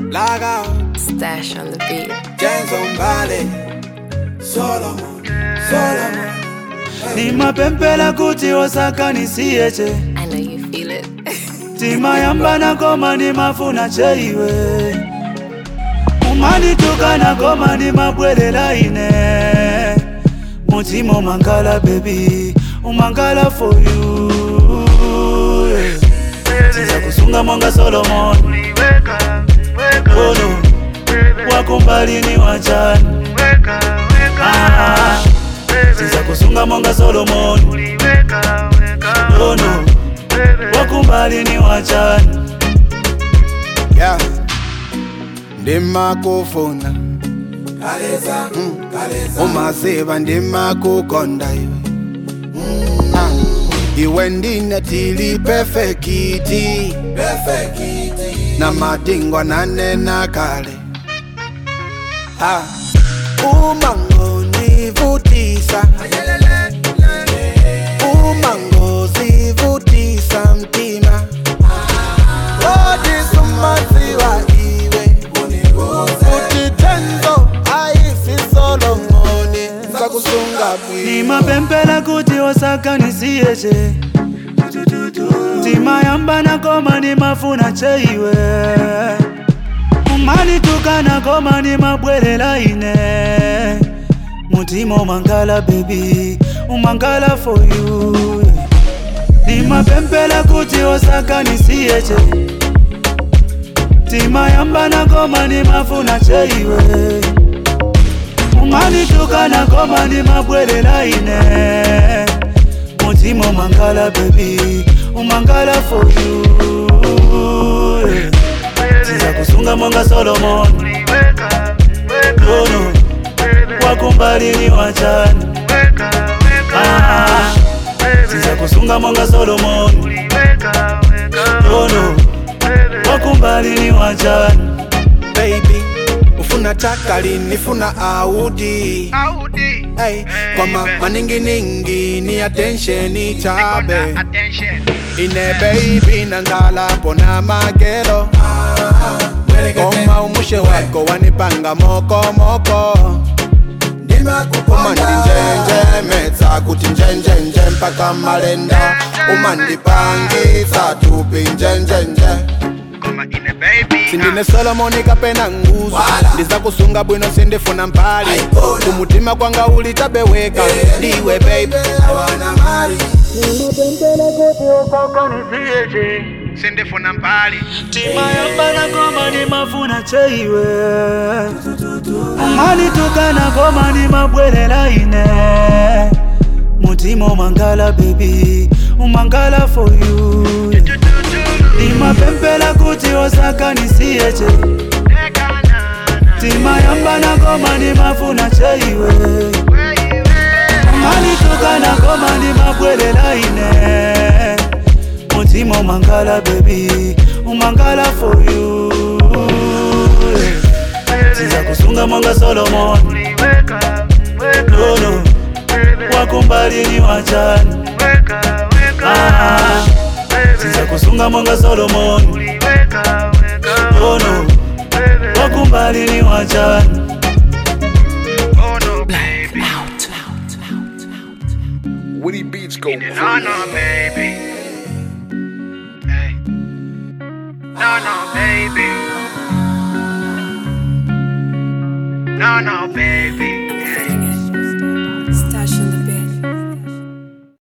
Log out, Stash on the beat. James on Valley. Solomon, Solomon. nimapempela kuti osakanisiyeche I know you feel it. timayambana koma nimafuna cheiwe umanitukana koma nimabwelela ine mutima umangala bebi umangala for you tiza kusunga monga solomon ono wakumbalini wachani Ah, tiza kusunga monga solomon ono wakumbalini wachani Yeah. ndimakufuna kaleza kaleza umaziva ndimakukonda iwe Ah. iwe ndine tili pefekiti perfekiti na madingwa nanena kale Ah. umangonivutisa umangozivutisa mtima odisumaziwa iwe futhi tenzo ayisisolomoni sakusunga bwi nimapempela kuti osakanisiyeche timayambana koma nimafuna cheiwe umanitukana koma nimabwelela ine mutima umangala bebi umangala for you nimapempela kuti osakanisiyeche timayambana koma nimafuna cheiwe umanitukana koma nimabwelela ine mutima umangala bebi umangala for you tiza kusunga monga solomon ono wakumbalini wachani Ah, tiza kusunga monga solomon ono wakumbalini wachani baby ufuna takali nifuna audi hey, kwama maninginingi ni attention chabe ine baby nangalapo na magero koma umushe wako wanipanga mokomoko umandinjenjemetsa kuti njenjenje mpaka malenda umandipangisa tupi njenjenje sindine solomoni kapena nguzo Wala. ndiza kusunga bwino sindifuna mpali Aikona. kumutima kwanga ulitabeweka ndiwe baby awana mali sindifuna mpali timayambana koma nimafuna cheiwe umanitukana koma nimabwelela ine mutima umangala bebi umangala for you nimapempela kuti osakanisiyeche timayambana koma nimafuna cheiwe umanitukana koma nimabwelela ine mutima umangala bebi umangala for you tiza kusunga monga solomon nono wakumbalini wachani Ah, tiza kusunga monga solomon nono wakumbalini wachani Woody Beats go No, no, baby. Hey. No, no, baby. No, no, baby.